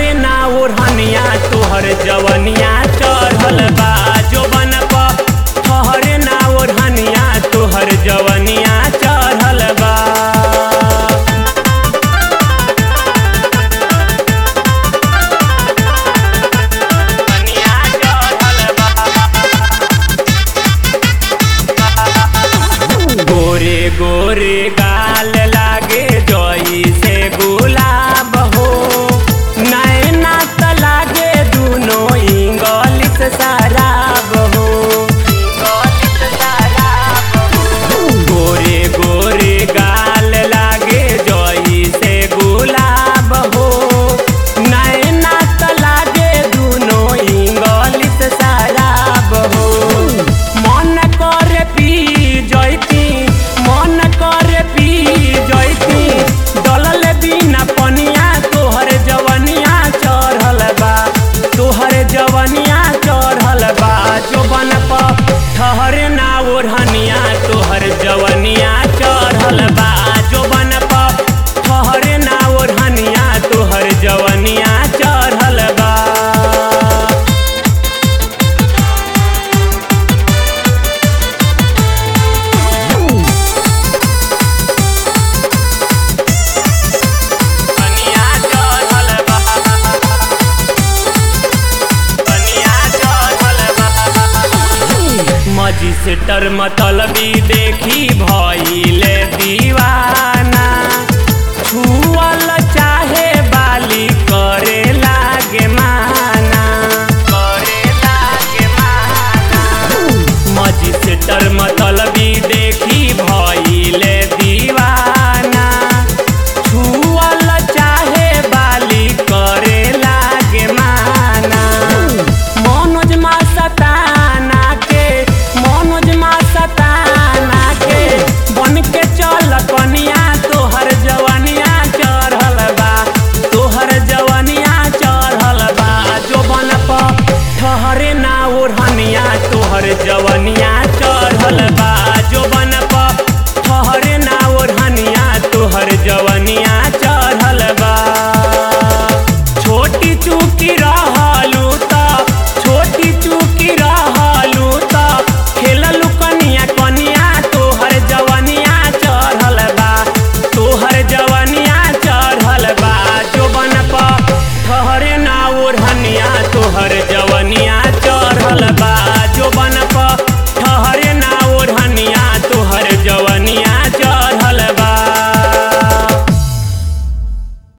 ठहरे ना ओढ़निया तोहर जवनिया चढ़ल बा जो बन ठहरे ना ओढ़निया तोहर जवनिया चढ़ल बा जवनिया चढ़ल बा गोरे गोरे गाल लागे जोई से गुलाब हो नैना त लागे दुनो इंगलिस शराब हो गोरे गोरे गाल लागे जोई से गुलाब हो नैना त लागे दुनो इंगलिस शराब हो मन करे पी जैती मन करे पी जैती दलल बिना पनिया तोहर जवनिया चढ़ल बा तोहर जवनिया चढ़ल बा जोबन प ठहरे ना ओढ़निया तोहर जवनिया चढ़ल बा जोबन प ठहरे ना ओढ़निया तोहर जवनिया चढ़ल बा बनिया चढ़ल बा बनिया चढ़ल बा मजिस्टर मतलबी देखी भइले दीवाना छुअल चाहे बाली करे लागे माना करे लागे माना मजिस्टर मतलबी देखी भइले दीवाना छुअल चाहे बाली करे लागे माना मनोज मा सताना के मनोज मा सताना के बन के चल कनिया तोहर जवनिया चढ़ल बा तोहर जवनिया चढ़ल बा जो बन प ठहरे ना ओढ़निया तोहर जवनिया चढ़ल बा जो बन प ठहरे ना ओढ़निया तोहर जवनिया चढ़ल बा छोटी चूकी